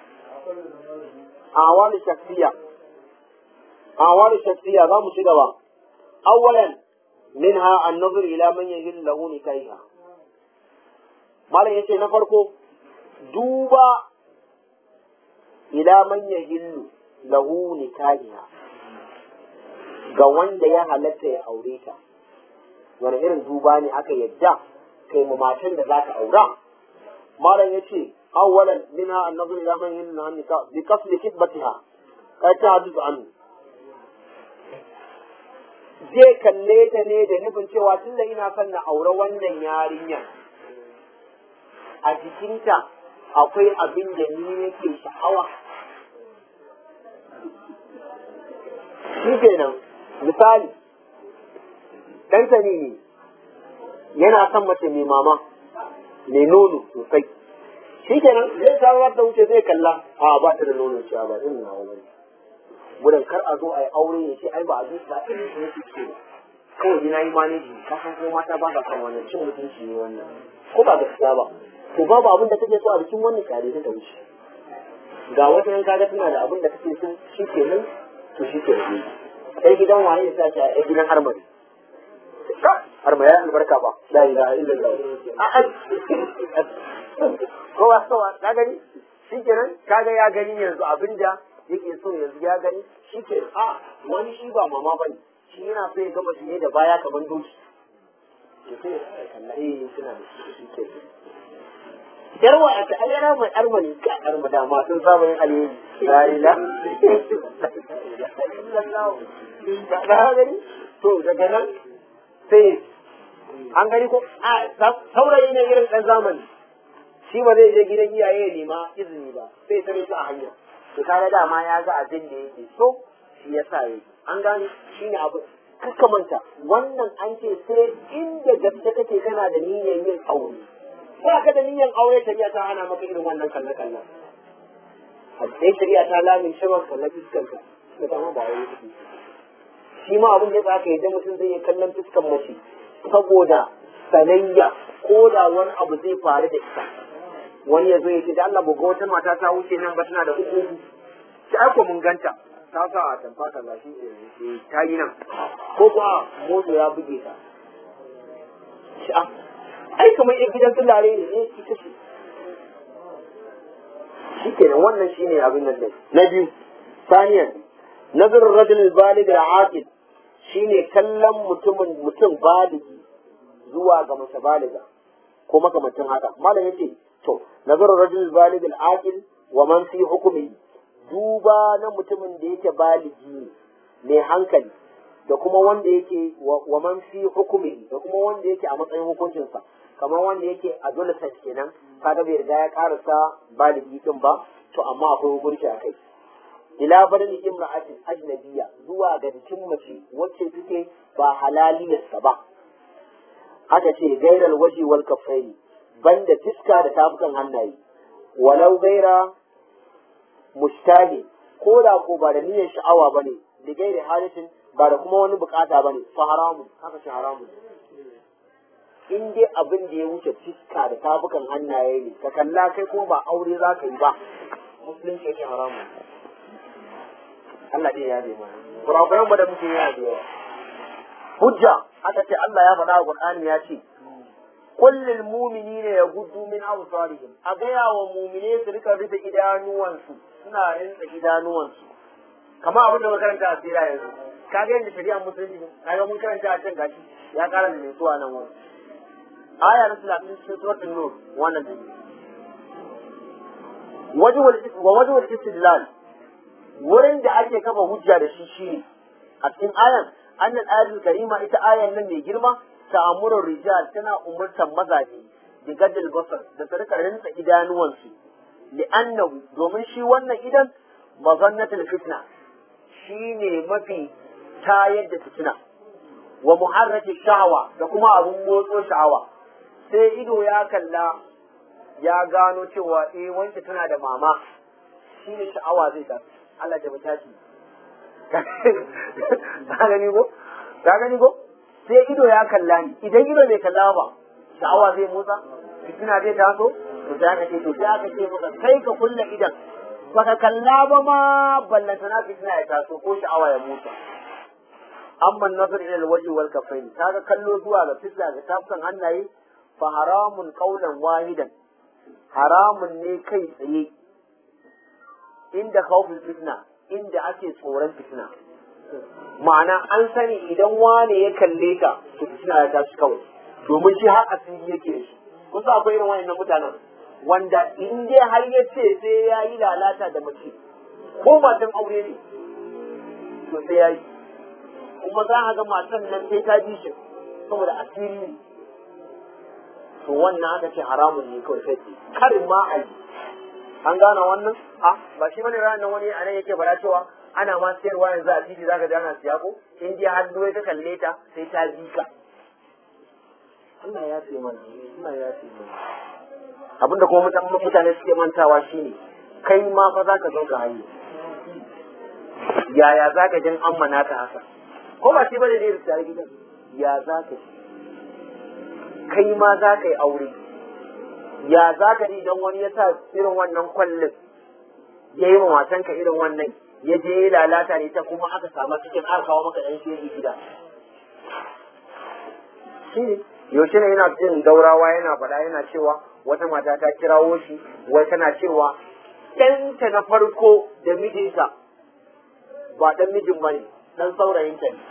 a wani shafiya a wani shafiya za mu ci gaba awwalan minha an-nazar ila man yahillu lahu nikahiha malam yace na farko duba ila man yahillu lahu nikahiha ga wanda ya halatta ya aure ta wani irin duba ne aka yadda kai mu matan da za ka aura malam yace awwalan minha an-nazar ila man yahillu lahu nikah bi qasdi kitbatiha kai ta hadisu anhu zai kalle ta ne da nufin cewa tunda ina son na aure wannan yarinya a jikinta akwai abin da ni nake sha'awa shi kenan misali ɗanta ne ne yana son mace mai mama mai nono sosai shi kenan zai samar da wuce zai kalla a ba ta da nono cewa ba irin nawa bane gudun kar a zo a yi aure ya ce ai ba a zo ba irin su nake so kawai ni na yi maneji ka san ko mata ba ka san wannan cin mutunci ne wannan ko ba gaskiya ba to babu abin da kake so a bikin wannan tare ta wuce ga wata yan kaga tana da abin da kake so shi ke nan to shi ke nan sai gidan waye ya sace a gidan armari arma ya albarka ba la ilaha illallah kowa kowa ka gani shi kenan kaga ya gani yanzu abinda yake so yanzu ya gani shi ke a wani shi ba mama ba ne shi yana so ya gaba shi ne da baya kamar doki ya sai ya kalla eh suna da shi shi ke yarwa a ta ayyana mai arma ne ka arma da ma sun saba yin alheri la ilaha illallah ka gani to daga nan sai an gani ko a saurayi ne irin ɗan zamani shi ba zai je gidan iyaye ya nema izini ba sai tare su a hanya to kaga dama ya ga abin da yake so shi ya sa yi an gane shi ne abu manta wannan an ce sai inda gaske kake kana da niyyar yin aure ba ka da niyyar aure shari'a ta hana maka irin wannan kalle kalle a sai shari'a ta lamin shi maka kalle fuskanka da ta ba aure take shi ma abin da ya ka yadda mutum zai iya kallon fuskan mace saboda sanayya ko da wani abu zai faru da ita wani ya zo ya ce da Allah buga wata mata ta wuce nan ba tana da uku shi aiko mun ganta ta sa a tamfa kaza shi ke ta yi nan ko kuwa motsa ya buge ta shi a ai kamar yan gidan tulare ne ne ita ce shi kenan wannan shi ne abin nan na biyu saniyan nazarin rajul balig al-aqil shine kallon mutumin mutum baligi zuwa ga mace baliga ko makamancin haka malam yace to nazarin rajul balig al-aqil wa man fi hukmi duba na mutumin da yake baligi ne mai hankali da kuma wanda yake wa man fi hukumi da kuma wanda yake a matsayin hukuncinsa kamar wanda yake adolescent kenan kaga bai riga ya karasa baligi din ba to amma akwai hukunci a kai ila barin imra'atin ajnabiyya zuwa ga jikin mace wacce take ba halaliyarsa ba aka ce gairar waje wal kafai banda fiska da tafukan hannaye walau gaira mustahi ko da ko ba da niyyar sha'awa bane da gairi halitin ba da kuma wani bukata bane fa haramun haka shi haramun in dai abin da ya wuce fiska da tafukan hannaye ne ka kalla kai ko ba aure za ka yi ba musulunci yake haramun Allah dai ya zai mana kurakuran ba da muke yana da yawa hujja aka ce Allah ya faɗa a Qur'ani ya ce kullil mu'minina yaghuddu min absarihim a gaya wa mu'mine su rika rufe idanuwansu suna rinsa idanuwansu kamar abin da makaranta a tsira yanzu ka ga yadda shari'a musulunci ne kaga mun karanta a can gashi ya kara da mai nan wani aya na talatin cikin suratul nur wannan ne wa wajhul istidlal wurin da ake kafa hujja da shi shine a cikin ayan annal ayatul karima ita ayan nan mai girma ta'amurur rijal tana umurtan mazaje bi gaddal basar da su rika rinsa idanuwansu li'annahu domin shi wannan idan mazannatul fitna shine mafi tayar da fitina wa muharrati sha'awa da kuma abun motso sha'awa sai ido ya kalla ya gano cewa eh wanda tana da mama shine sha'awa zai tafi Allah ya mutaci ka gani ko ka gani ko sai ido ya kalla ni idan ido bai kalla ba sha'awa zai motsa fitina zai taso to sai aka ce to sai aka ce maka kai ka kulle idan baka kalla ba ma ballanta na fitina ya taso ko sha'awa ya motsa amma nazar ila alwaji wal kafain kaga kallo zuwa ga fitina ga tafukan hannaye fa haramun qaulan wahidan haramun ne kai tsaye inda khawfin fitna inda ake tsoron fitina ma'ana an sani idan wane ya kalle ka to fitina ya tashi kawai domin shi har asiri yake da shi kusa akwai irin wayannan mutanen wanda in dai har ya ce sai ya yi lalata da mace ko matan aure ne to sai ya yi kuma za a ga matan nan sai ta ji shi saboda asiri ne to wannan aka ce haramun ne kawai sai kar ma a yi an gane wannan a ba shi bane ranar wani a nan yake fara cewa ana ma sayarwa yanzu a titi zaka ji ana siya ko in dai har doye ka kalle ta sai ta ji ka Allah ya ce mana Allah ya ce mana abinda kuma mutane suke mantawa shine kai ma fa zaka zo ka hanyar yaya za ka jin an mana ta haka ko ba shi bane da irin tare gidan ya za ka ji kai ma za ka yi aure ya za ka ji idan wani ya sa irin wannan kwallon ya yi wa ka irin wannan ya je ya lalata ne ta kuma aka samu cikin aka kawo maka ɗan shege gida shi ne yaushe ne yana jin daurawa yana faɗa yana cewa wata mata ta kirawo shi wai tana cewa ɗanta na farko da mijinta ba ɗan mijin ba ne ɗan saurayinta ne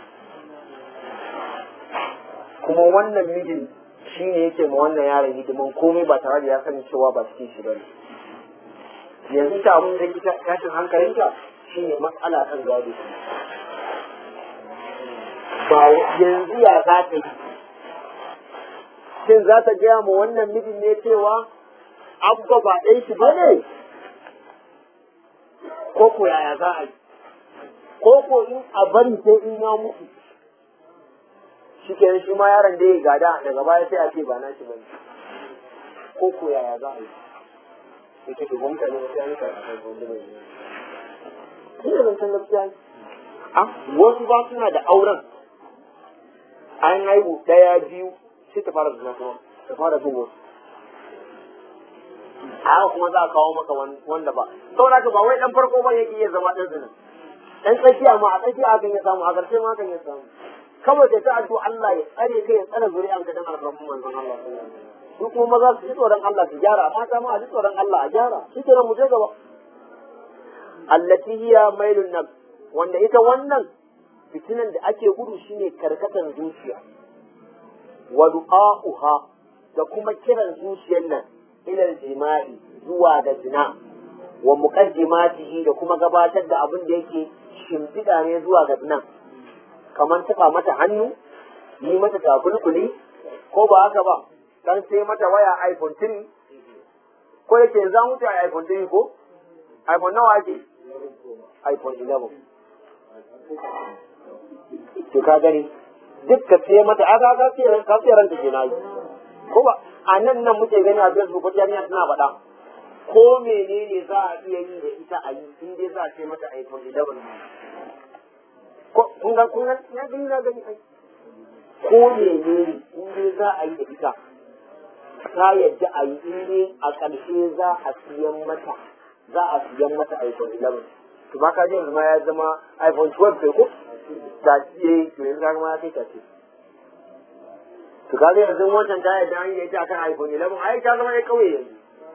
kuma wannan mijin shi ne yake ma wannan yaron hidiman komai ba tare da ya sani cewa ba cikin shi ba ne yanzu ta abin da ita tashin hankalinta shi ne matsala kan gado ba yanzu ya za ta yi shin za ta gaya ma wannan mijin ne cewa abba ba ɗan shi ba ne ko ko yaya za a yi ko ko in a bari sai in ya mutu shi ke shi ma yaron da ya gada daga baya sai a ce ba na shi bane ko ko yaya za a yi yake to gwamnati ne sai an yi karatu gwamnati ne ina zancen gaskiya ne a wasu ba suna da auren an haihu ɗaya biyu sai ta fara zina kuma ta fara bin wasu haka kuma za a kawo maka wanda ba saboda ka ba wai dan farko ba yake iya zama dan zina dan tsakiya ma a tsakiya akan ya samu a ƙarshe ma akan ya samu kawai da ta addu Allah ya tsare kai ya tsare zuri'an ka dan alfarmu manzon Allah su kuma maza su ji tsoron Allah su gyara mata ma a ji tsoron Allah a gyara shi kenan mu je gaba allati hiya mailun nafs wanda ita wannan fitinan da ake gudu shine karkatan zuciya wa du'a'uha da kuma kiran zuciyar nan ilal jima'i zuwa ga zina wa muqaddimatihi da kuma gabatar da abin da yake shimfiɗa ne zuwa ga zina kamar taɓa mata hannu yi mata takulkuli ko ba haka ba dan sai mata waya iPhone 3 ko yake za mu ta iPhone 3 ko iPhone nawa ake iPhone 11 to ka gani duk ka sai mata aka ka sai ran ka sai ran ta kenan ko ba a nan nan muke gani a Facebook ko jami'a suna faɗa ko menene za a iya yi da ita a yi in dai za a ce mata iPhone 11 ko kun ga kun ga na gani na gani ai ko menene in dai za a yi da ita ta yadda a yi in dai a ƙarshe za a siyan mata za a siyan mata iPhone 11 to ba ka je yanzu ma ya zama iPhone 12 kai ko ta ce to yanzu ka ma ya kai ta ce to kaga yanzu wancan ta yadda an yi ita akan iPhone 11 ai ta zama ya kauye yanzu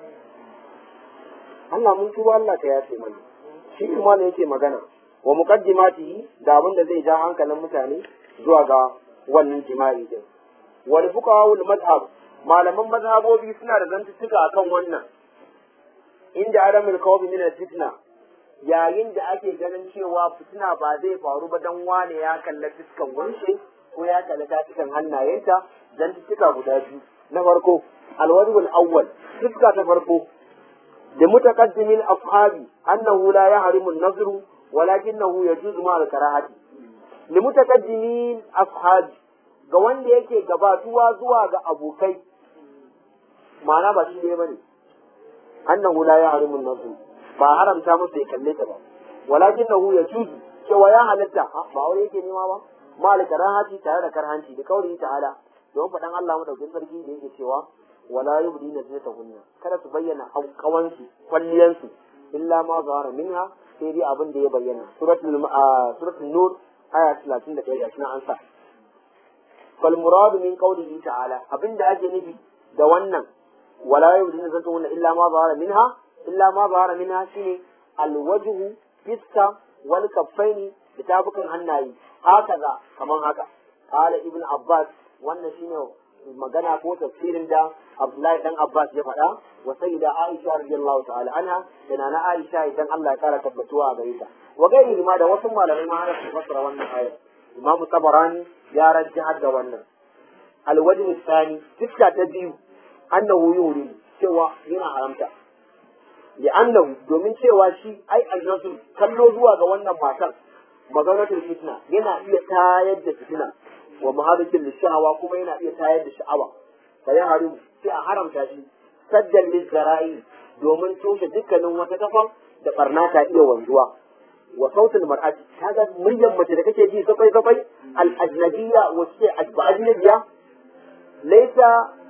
Allah mun tuba Allah ka yafe mana shi kuma ne yake magana wa muqaddimatihi da abin da zai ja hankalin mutane zuwa ga wannan jima'i din wal fuqaha wal madhhab malaman mazhabobi suna da zantuttuka akan wannan inda adamul kawbi min fitna yayin da ake ganin cewa fitina ba zai faru ba dan wane ya kalla fiskan wanshe ko ya kalla tafikan hannayenta zantuttuka guda biyu na farko alwajibul awwal fiska ta farko da mutaqaddimin ashabi annahu la yahrimu an-nazru walakinahu yajuzu ma al-karahati li mutaqaddimin ashabi ga wanda yake gabatuwa zuwa ga abokai ma'ana ba shi ne bane annahu la yahrimu an-nazru ba haramta masa ya kalle ta ba walakinahu yajuzu cewa ya halatta ba aure yake nema ba ma al-karahati tare da karhanci da kauli ta'ala don faɗan Allah madaukakin sarki da yake cewa wala yubdina zinatahunna kada su bayyana haukawansu kwalliyansu illa ma zahara minha sai dai abin da ya bayyana suratul suratul nur aya 31 gashi na an sa fal muradu min qawlihi ta'ala abin da ake nufi da wannan wala yubdina zinatahunna illa ma zahara minha illa ma zahara minha shine alwajhu fiska wal kaffaini da tafukan hannaye hakaza kaman haka qala ibn abbas wannan shine magana ko tafsirin da Abdullahi dan Abbas ya faɗa wa sayyida Aisha radiyallahu ta'ala anha da nana Aisha idan Allah ya kara tabbatuwa a gare ta wa gairi ma da wasu malamai ma har su fassara wannan ayar Imam Tabarani ya rajjahar da wannan alwajh tsani fiska ta biyu annahu yuri cewa yana haramta li'annahu domin cewa shi ai annasu kallo zuwa ga wannan matar maganatul fitna yana iya tayar da fitina wa muhadatin lishawa kuma yana iya tayar da sha'awa fa ya haru sai a haramta shi saddan lizara'i domin toshe dukkanin wata kafan da barna ta iya wanzuwa wa sautul mar'ati kaga muryar mace da kake ji safai safai al ajnabiyya wa ce ajnabiyya laysa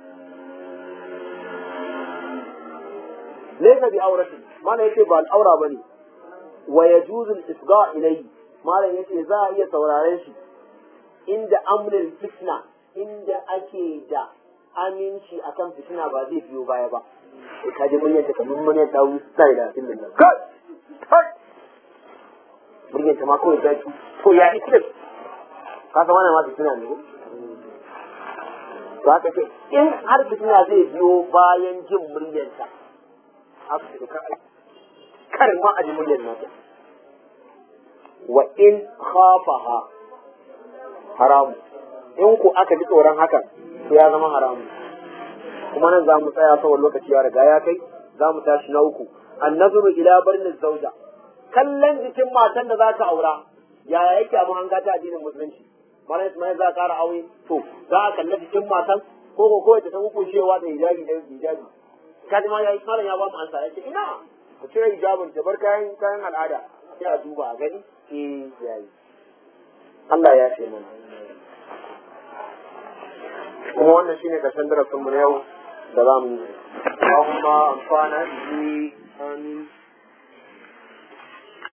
laysa bi auratin mana yace ba al'aura bane wa yajuzu al-isga ilayhi malam yace za a iya sauraren shi inda amrin fitna inda ake da aminci akan fitina ba zai biyo baya ba ka ji muryar ta kamar muryar ta wuce da tun da kai kai muryar ta ma kawai zaki ko ya iklip ka san wannan ma fitina ne to haka ce in har fitina zai biyo bayan jin muryar ta haka ce ka kar ma a ji muryar nata wa in khafaha haramu in ku aka ji tsoron hakan to ya zama haramu kuma nan za mu tsaya saboda lokaci ya riga ya kai za mu tashi na uku annazuru ila barnin zauja kallon jikin matan da za ka aura yaya yake abin hanga ta addinin musulunci mana ismail za ka kara aure to za a kalla jikin matan ko ko kawai ta san hukuncewa da hijabi da hijabi kaji ma yayi malam ya ba mu ansa yace ina ku cire hijabin ta bar kayan kayan al'ada sai a duba a gani eh yayi Allah ya ce mana kuma wannan shine karshen darasin mu na yau da za mu yi Allahumma amfana bihi amin